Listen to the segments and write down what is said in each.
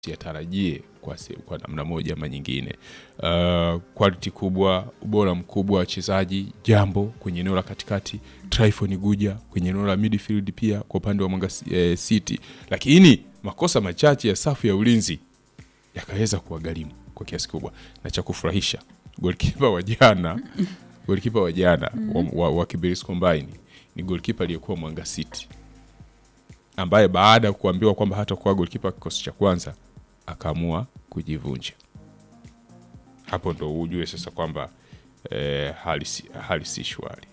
siyatarajie kwa, se- kwa namna moja ama nyingine. Uh, quality kubwa, ubora mkubwa wa wachezaji, jambo kwenye eneo la katikati, Tryphon Guja kwenye eneo la midfield pia kwa upande wa Mwanga eh, City, lakini makosa machache ya safu ya ulinzi yakaweza kuwagharimu kwa kiasi kubwa, na cha kufurahisha golkipa wa jana golkipa wa jana wa, wa, wa Kibirizi Combine ni golkipa aliyekuwa Mwanga City ambaye baada ya kuambiwa kwamba hatakuwa golkipa kikosi cha kwanza akaamua kujivunja. Hapo ndo ujue sasa kwamba eh, hali si- hali si shwari.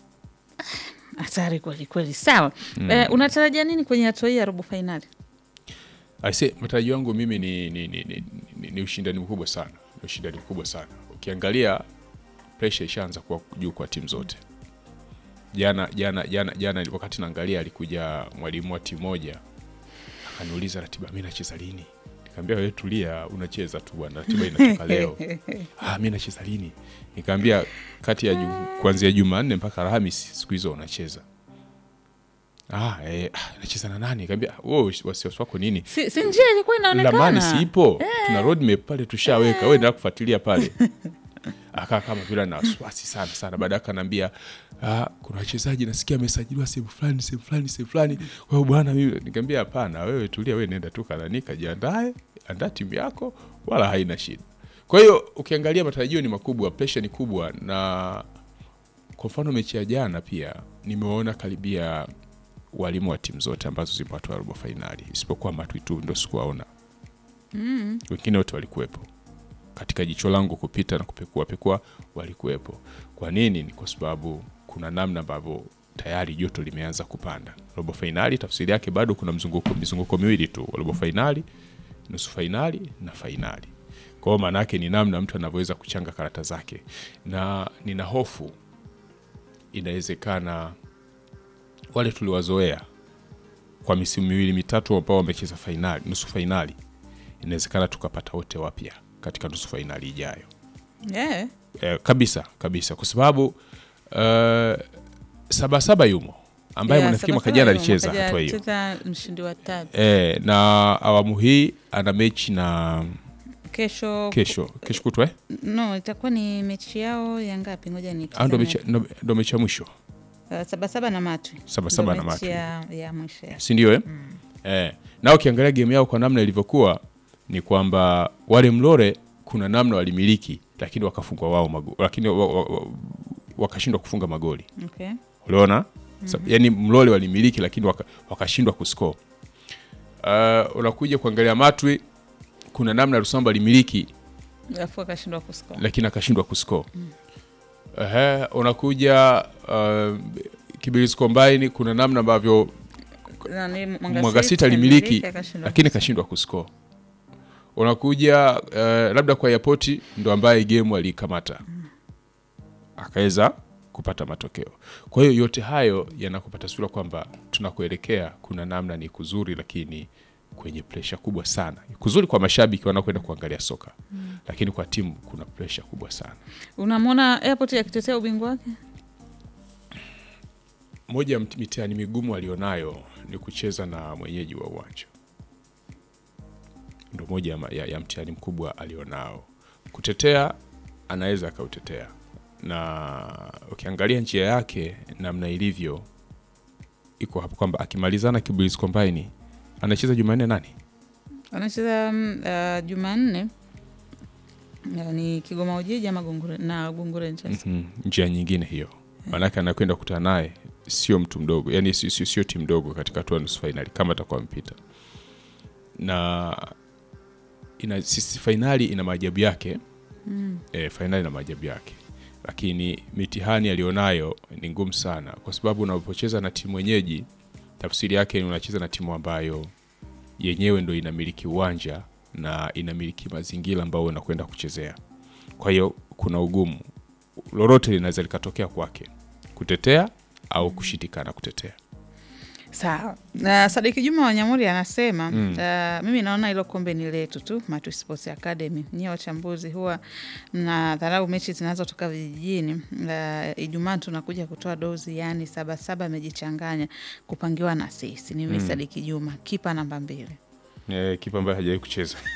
Hatari kweli kweli. Sawa. Eh, unatarajia nini kwenye hatua hii ya robo fainali? Aise, matarajio yangu mimi ni, ni, ni, ni, ni, ni ushindani mkubwa sana, ni ushindani mkubwa sana. Ukiangalia pressure ishaanza kuwa juu kwa timu zote. Jana jana jana jana wakati naangalia, alikuja mwalimu wa timu moja akaniuliza ratiba, mi nacheza lini? Nikamwambia wewe tulia, unacheza tu bwana, ratiba inatoka leo. ah, mi nacheza lini? Nikamwambia kati ya ju- kuanzia Jumanne mpaka Alhamisi siku hizo unacheza. Ah, eh, ah, nacheza na nani? Nikamwambia wewe wasiwasi wako nini? Si, si njia ilikuwa inaonekana. lamani siipo tuna roadmap pale tushaweka wewe endelea kufuatilia pale akaa kama vile ana wasiwasi sana sana baadaye akanaambia ah, kuna wachezaji nasikia amesajiliwa sehemu fulani sehemu fulani sehemu fulani kwa hiyo bwana mimi nikamwambia hapana wewe tulia wewe nenda tu kanani kajiandae andaa timu yako wala haina shida kwa hiyo ukiangalia matarajio ni makubwa presha ni kubwa na kwa mfano mechi ya jana pia nimeona karibia walimu wa timu zote ambazo zipo hatua ya robo fainali isipokuwa matwi tu ndo sikuwaona mm. wengine wote walikuwepo katika jicho langu kupita na kupekua pekua walikuwepo kwa nini ni kwa sababu kuna namna ambavyo tayari joto limeanza kupanda robo fainali tafsiri yake bado kuna mzunguko mizunguko miwili tu robo fainali nusu fainali na fainali kwa hiyo maana yake ni namna mtu anavyoweza kuchanga karata zake na nina hofu inawezekana wale tuliwazoea kwa misimu miwili mitatu ambao wamecheza fainali nusu fainali inawezekana tukapata wote wapya katika nusu fainali ijayo Yeah. eh, kabisa kabisa kwa sababu uh, sabasaba yumo ambaye Yeah, nafikiri mwaka Sabasaba jana yumo, alicheza mwaka jana hatua hiyo alicheza mshindi wa tatu. eh, na awamu hii ana mechi na Kesho kesho kesho kutwa eh? no, itakuwa ni mechi yao ya ngapi? Ngoja ni Ah, ndo mechi ndo- ndo mechi ya mwisho uh, sabasaba na Matwi. Sabasaba Ndo na mechi Matwi. ya, ya mwisho ya. si ndio eh? eh, na ukiangalia game yao kwa namna ilivyokuwa ni kwamba wale mlore kuna namna walimiliki lakini wakafungwa wao mago, lakini wa, wa, wa, wakashindwa kufunga magoli Okay. uliona mm yani mlole walimiliki lakini waka- wakashindwa kuscore uh, unakuja kuangalia matwi kuna namna rusamba alimiliki Alafu akashindwa kuscore. lakini akashindwa kuscore Ehe, unakuja uh, Kibirizi Combine kuna namna ambavyo Nani, Mwanga City alimiliki lakini kashindwa kuscore. Unakuja uh, labda kwa yapoti ndo ambaye game aliikamata akaweza kupata matokeo. Kwa hiyo yote hayo yanakupa taswira kwamba tunakuelekea kuna namna ni kuzuri, lakini kwenye presha kubwa sana. Kuzuri kwa mashabiki wanaokwenda kuangalia soka lakini kwa timu kuna presha kubwa sana. Unamwona Airport akitetea ubingwa wake? Moja ya mt- mitihani migumu alionayo ni kucheza na mwenyeji wa uwanja, ndo moja ya, ma- ya, ya mtihani mkubwa alionao. Kutetea anaweza akautetea, na ukiangalia njia yake namna ilivyo iko hapo kwamba akimalizana Kibirizi Combine anacheza Jumanne nani Anacheza mm, uh, Jumanne uh, ni Kigoma Ujiji ama Gungure na Gungure Rangers. mm, njia nyingine hiyo, maanake anakwenda kukutana naye sio mtu mdogo, yani sio, sio, sio timu ndogo katika hatua ya nusu fainali kama atakuwa mpita na ina sisi fainali ina maajabu yake mm. E, fainali ina maajabu yake, lakini mitihani alionayo ni ngumu sana, kwa sababu unapocheza na timu wenyeji, tafsiri yake ni unacheza na timu ambayo yenyewe ndo inamiliki uwanja na inamiliki mazingira ambayo unakwenda kuchezea. Kwa hiyo kuna ugumu, lolote linaweza likatokea kwake, kutetea au kushindikana kutetea. Sawa. Na Sadiki Juma wa Nyamuri anasema uh, mimi naona hilo kombe ni letu tu, Matu Sports Academy. Nyie wachambuzi huwa mnadharau mechi zinazotoka vijijini. Uh, Ijumaa tunakuja kutoa dozi, yani Sabasaba amejichanganya kupangiwa na sisi. Ni mimi Sadiki Juma, kipa namba mbili. Eh, kipa ambaye hajawahi kucheza